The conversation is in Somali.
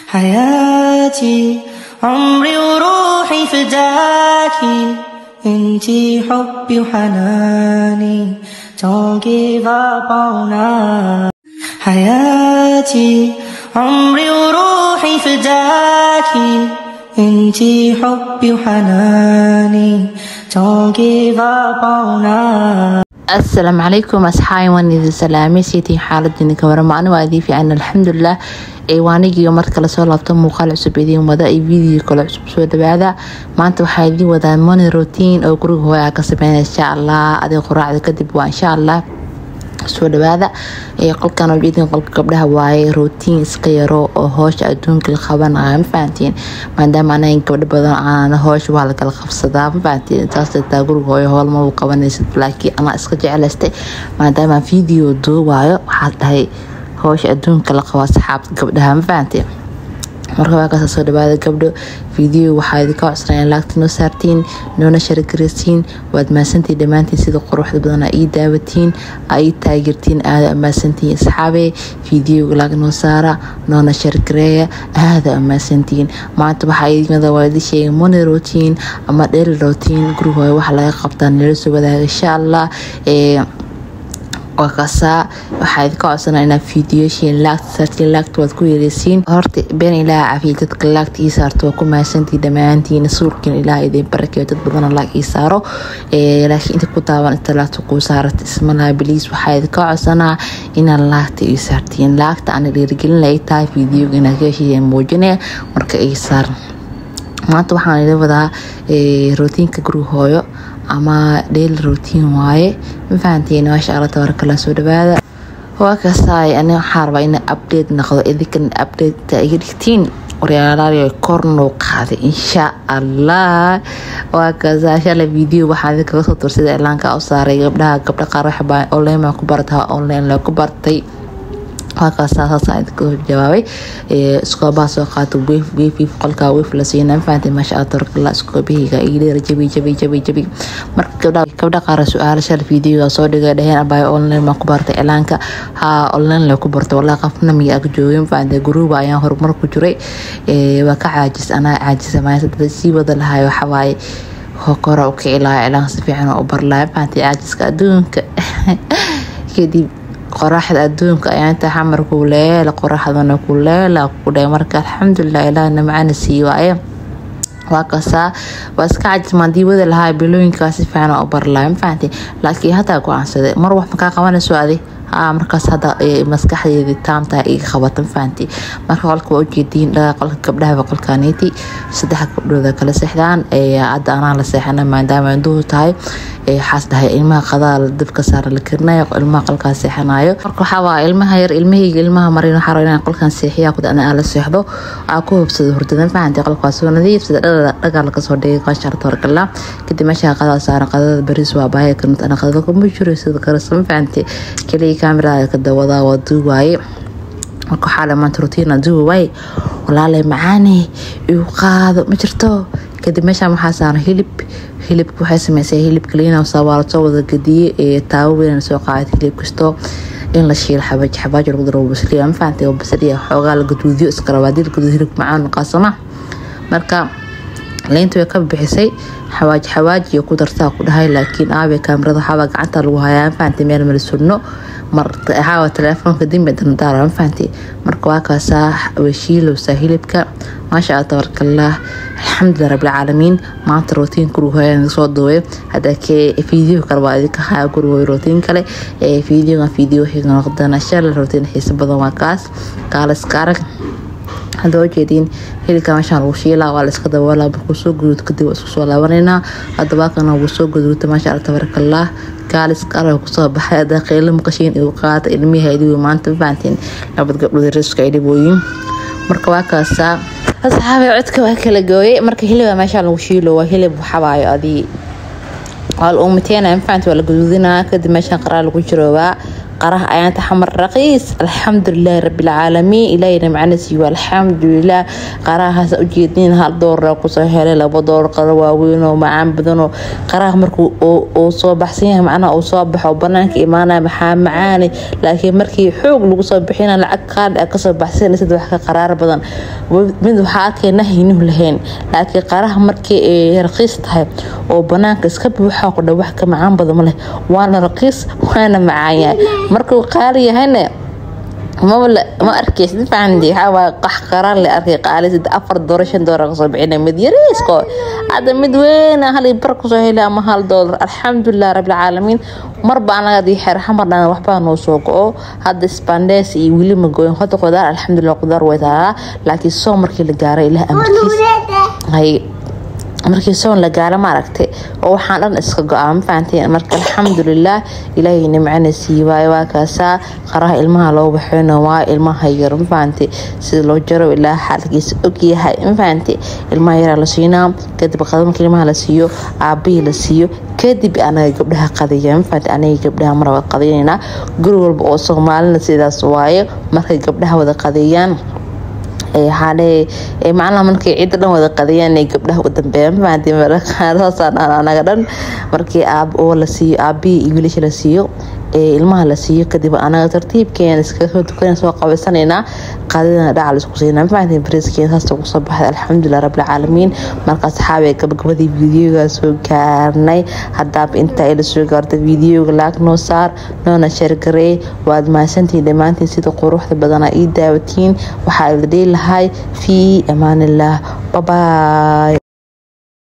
حياتي عمري وروحي فداكي انتي حبي وحناني Don't give up on us حياتي عمري وروحي فداكي انتي حبي وحناني Don't give up on us asalaamu calaykum asxaabi waan idin salaamay siitiin xaaladini ka warama ani waa idin fiican alxamdulilah ee waanigiyo mar kale soo laabto muuqaal cusub idiin wada iyo video kale cusub soo dhawaada maanta waxaa idiin wadaa moni routine oo guriga hooyaa ka sameynaya insha allah adig qoraacda kadib waa insha allah soo dhawaada qolkan ujeedin qolka gabdhaha waaye rootiin iska yaro oo hoosha adduunka la qabanayo ma fahantiin maadaama anaga gabdho badan aan hoosha waa lakala qabsadaa ma fahantiin taas taa guriga hooyo howlma uu qabanaysid laakiin anaa iska jeclaystay maadaama video duubaayo waxaad dhahay hoosha adduunka la qabo asxaabta gabdhaha ma fahantiin marka waa kaasa soo dhawaada gabdho video waxaa idinka codsanaya laagta noo saartiin noona sharagaraysiin waad maasantiin dhammaantiin sida quruxda badan aa ii daawatiin aa ii taageertiin aada amaasantiin asxaabee videoga laag noo saara noona shargareeya aada amaasantiin maanta waxaa idinmada waa idin sheegay moni routine ama dheri routine gurigooda waxa laga qabtaa nala soo wadaaga insha allah ee waa kasaa waxaa idinka codsana inaad fiidiyooshiin laagta saartiin laagta waad ku yeeleysiin horta been ilaah cafiya dadka laagta ii saarto waa ku mahadsantii dhammaantiin suurkiin ilaah idin barakeeyo dad badana laag ii saaro laakiin inta ku daawan inta laagta kuu saarata ismalaha biliis waxaa idinka codsanaa inaad laagta ii saartiin laagta ana dhiirigelin ay tahay fiidiyoga inaad ka heshiiyeen muujinaya marka ii saar maanta waxaan idin wadaa rootiinka guriga hooyo ama dheyli rotiin waaye ma fahanteen maasha alla tabarakala soo dhawaada waa kasaay ani waxaa rabaa ina update noqdo idinkan update iga dhigtiin waryaalaal kornoo qaaday insha allah waa kasaa shala video waxaa idinkaga soo tursida ilaanka u saaray gabdhaha gabdha qaar waxbaa online ku bartaa online la ku bartay waakaasaasaasaa idinka jawaabay iskoobaha soo qaato wef wef qolkaa wef la siina mafahanteen maasha allah tabarakalla iskoobihiga iidheera jabi jabi jabi jabi marka gabdha qaara su-aala shal videoga soo dhigay dhaheen abaayo online baan ku bartay cilaanka haa online la ku bartay walaa qafna miya ag joogay mafahanteen guruuba ayaan horumar ku jiray waa ka caajis anaa caajisa maaya dada sii wada lahaay waxawaaye hokora u kici lahaa cilaanka si fiican oo u bar lahaa mafahanteen caajiska adduunka kadib qoraxda adduunka ayaa inta xamar ku leela qoraxdana ku leela ku dhahay marka alxamdulilah ilaahna macana sii waaye waa kasaa waa iska cajismaan diiwada lahaa bilooyinkaas si fiican u barlaay ma fahanteen laakiin haddaa go-aansaday mar wax makaa qabanayso adi haa markaas hadda maskaxdeedii taamtaa iga qabata ma fahanteen marka qolka waa ujeediin dhagaa qolka gabdhahaba qolkaaniiti saddex gabdhooda kala seexdaan hadda anaa la seexana maadaama induhu tahay waxaas dhahay ilmaha qadaa dabka saara la karinayo ilmaha qolkaas seexanayo marka waxaa waa ilmaha yar ilmahayga ilmaha marin waxaa rabaa inaan qolkan seexiya ku dana la seexdo aa ku hubsado hurdada fahanti qolka waa soo nadiif sida dhagaa laga soo dhigay qaashaar tabarkala kadib meesha qadaa saaran qadada baris waa baahaya kanut ana qadada kuma jiro sida karasa ma fahanti kaliya kaamiraada ka dawadaa waa duuwaaye marka waxaa le maanta rutiina duuba waaye walaalay macaane igu qaado ma jirto kadib meeshaan waxaa saaran hilib hilibka waxay sameysay hilib kaliina waa lasoo wada gadiye ee taawo weyn soo qaaday hilib kasto in la shiilo xabaaj xabaaj lagu daro basaliya ma fahantay oo basaliya xoogaa la gaduudiyo iska rabaa hadii la gaduudiyo hilib macaan qaasama marka leynta way ka bixisay xawaaj xawaajiyo ku dartaa ku dhahay laakiin aabe kaamirada waxaabaa gacanta lagu hayaa ma fahantay meel mala surno marxaawa telefoonka dimbe dandaara ma fahantay marka waa kaasaa washiilowsaa hilibka maasha allah tabarakallaah alxamdulilah rabbilcaalamiin maanta rootiin gurigohoyan soo duubay hadda video kale waa idinka haya gurigoy rootiin kale videogan video xiga noqdana shala rootiin xiisa badan waa kaas kaaliska arag hadda ujeediin hilibka meeshaan lagu shiilaa waa la iska daboolaa markuu soo guduud kadib waa isku soo laabanaynaa hadda baakana wuu soo guduudta maasha allah tabarakalaah kaaliska arag kusoo baxay hadda qeylo maqashiin igu qaata ilmihi idigu maanta ma fahantiin labad gabdhood riska ay dhibooyin marka waa kaasaa asxaabay codka waa kala gooyay marka hiliba meeshaa lagu shiilo waa hilib waxabaayo adii waa la umateena mafahanti waa la guduudinaa kadib meeshaan qaraa lagu jiroobaa qaraha ayaanta xamar raqiis alxamdulilaahi rabilcaalamiin ilaahina macna siiyo alxamdulilah qarahaas ujeedin hal doolara kusoo helay labo doolar qaro waaweyn oo macaan badanoo qaraha markuu uu soo baxsan yahay macnaha uu soo baxo banaanka imaanaya maxaa macaani laakiin markii xoog lagu soo bixina lacag qaali ah kasoo baxsanaysid wax ka qaraar badan mid waxaa arkay nahyinuhu lahayn laakiin qaraha markii ay raqiis tahay oo banaanka iska buuxa ku dha wax ka macaan badan ma leh waana raqiis waana macaan yahay markuu qaali yahayna ma arkaysid fahamdi waxaa qax qaraan le arkay qaali sida afar doollar shan doolar kasoo bixina mid yariisko hadda mid weyn hal bar kusoo helay ama hal doolar alxamdulilah rabbilcaalamiin marba anaga adii xeer xamarna waxbaa noo soo go-o hadda spandes iyo weli ma gooyin hada qudaar alxamdulilah qudaar way tahaa laakiin soo markii la gaaray ilaah amarkiis markii soon la gaaro ma aragtay oo waxaan dhan iska go-aa ma fahanteen marka alxamdulilah ilaahay nimcana sii waayo waa kaasaa qaraha ilmaha loo waxeyno waa ilmaha yar ma fahantay sida loo jaro ilaa xaalkiisa ogyahay ma fahantay ilmaha yaraa la siinaa kadib qada marka ilmaha la siiyo aabihii la siiyo kadib anaga gabdhaha qadaya ma fahantay anaga gabdhaha maraba qadaynayna guri walba oo soomaalina sidaas waaye markay gabdhaha wada qadeeyaan macnaha markay cidda dhan wada qadayaan ay gabdhaha u dambeeyaan mafahantisaasaan anaga dhan markii aab oo la siiyo aabihii iyo wiilasha la siiyo ee ilmaha la siiyo kadib anaga tartiibkeena iskaga soo tukan soo qabaysanaynaa qaadadana dhacal isku siinaa mafahantiin bariiskeena saasta kusoo baxday alxamdulilah rabbilcaalamiin marka asxaabi gabagabadii fiidiyoga soo gaarnay haddaaba intaa ila soo gaarta fiidiyoga laag noo saar noona sheergarey waad mahadsantihiin dhammaantiin sida quruxda badana ii daawatiin waxaa ila dhihi lahay fii amaanillaah babaay